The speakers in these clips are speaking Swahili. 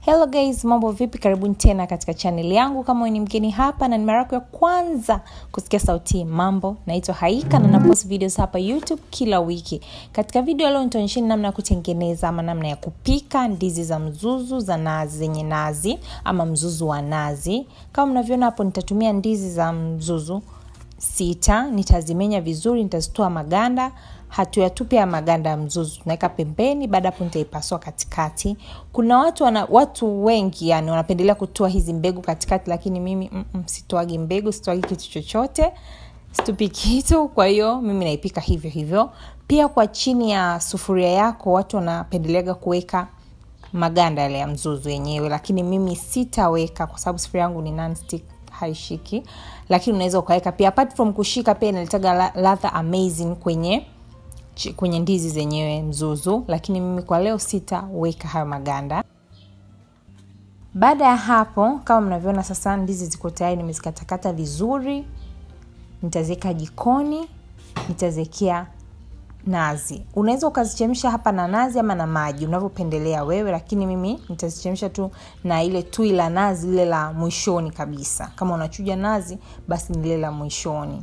hello guys mambo vipi karibuni tena katika chaneli yangu kama wewe ni mgeni hapa na ni mara yako ya kwanza kusikia sauti mambo naitwa haika na napost videos hapa youtube kila wiki katika video leo nitaonyesheni namna ya kutengeneza ama namna ya kupika ndizi za mzuzu za nazi zenye nazi ama mzuzu wa nazi kama mnavyoona hapo nitatumia ndizi za mzuzu sita nitazimenya vizuri nitazitoa maganda hatuyatupi ya maganda ya mzuzu tunaweka pembeni baada hapo nitaipasua katikati kuna watu wana, watu wengi yani wanapendelea kutoa hizi mbegu katikati lakini mimi mm, sitoagi mbegu sitoagi kitu chochote situpi kitu kwa hiyo mimi naipika hivyo hivyo pia kwa chini ya sufuria yako watu wanapendeleaga kuweka maganda yale ya mzuzu yenyewe lakini mimi sitaweka kwa sababu sufuria yangu ni nonstick haishiki lakini unaweza ukaweka pia apart from kushika pia inaletaga ladha amazing kwenye kwenye ndizi zenyewe mzuzu lakini mimi kwa leo sitaweka hayo maganda baada ya hapo kama mnavyoona sasa ndizi ziko tayari nimezikatakata vizuri nitaziweka jikoni nitaziwekea nazi unaweza ukazichemsha hapa na nazi ama na maji unavyopendelea wewe lakini mimi nitazichemsha tu na ile tui la nazi lile la mwishoni kabisa kama unachuja nazi basi ni lile la mwishoni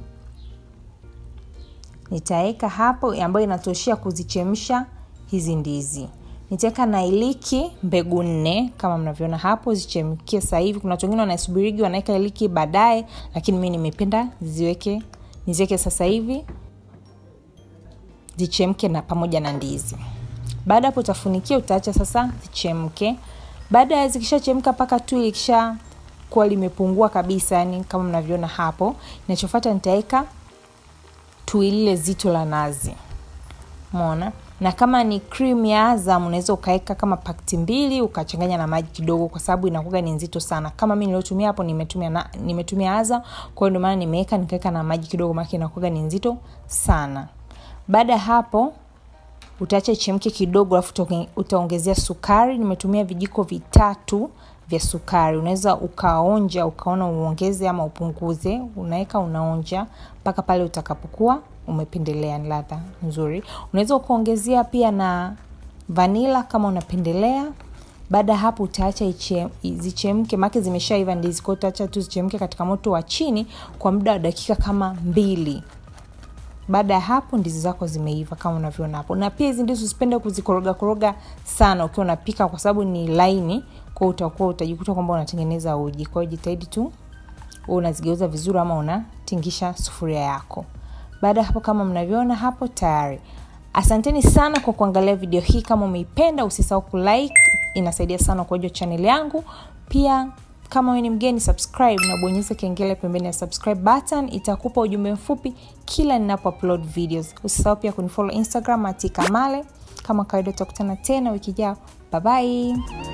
nitaweka hapo ambayo inatoshea kuzichemsha hizi ndizi nitaweka na iliki mbegu nne kama mnavyoona hapo zichemkie sasa hivi kuna watu wengine wanaisubirigi wanaweka iliki baadaye lakini mi nimependa ziweke niziweke sasa hivi zichemke na pamoja na ndizi baada hapo utafunikia utaacha sasa zichemke baada ya zikishachemka mpaka tu likisha kuwa limepungua kabisa yani kama mnavyoona hapo inachofata nitaweka tui lile zito la nazi mona na kama ni cream ya azam unaweza ukaweka kama pakti mbili ukachanganya na maji kidogo kwa sababu inakuga ni nzito sana kama mi niliotumia hapo nimetumia na, nimetumia azam kwa hiyo ndio maana nimeweka nikaweka na maji kidogo maake inakuga ni nzito sana baada ya hapo utaacha ichemke kidogo alafu utaongezea sukari nimetumia vijiko vitatu vya sukari unaweza ukaonja ukaona uongeze ama upunguze unaweka unaonja mpaka pale utakapokuwa umependelea ni ladha nzuri unaweza ukaongezea pia na vanila kama unapendelea baada ya hapo utaacha zichemke make zimeshaiva ndizi kwao utaacha tu zichemke katika moto wa chini kwa muda wa dakika kama mbili baada ya hapo ndizi zako zimeiva kama unavyoona hapo na pia hizi ndizi usipende kuzikoroga koroga sana ukiwa unapika kwa sababu ni laini kwao utakuwa utajikuta kwamba unatengeneza uji kwa hiyo jitahidi tu unazigeuza vizuri ama unatingisha sufuria yako baada ya hapo kama mnavyoona hapo tayari asanteni sana kwa kuangalia video hii kama umeipenda usisahau kulike inasaidia sana kwa hiyo chaneli yangu pia kama wewe ni mgeni subscribe na bonyeza kengele pembeni ya subscribe button itakupa ujumbe mfupi kila ninapo upload videos usisahau pia kunifollow instagram atikamale kama kawaida utakutana tena wiki jao bye bye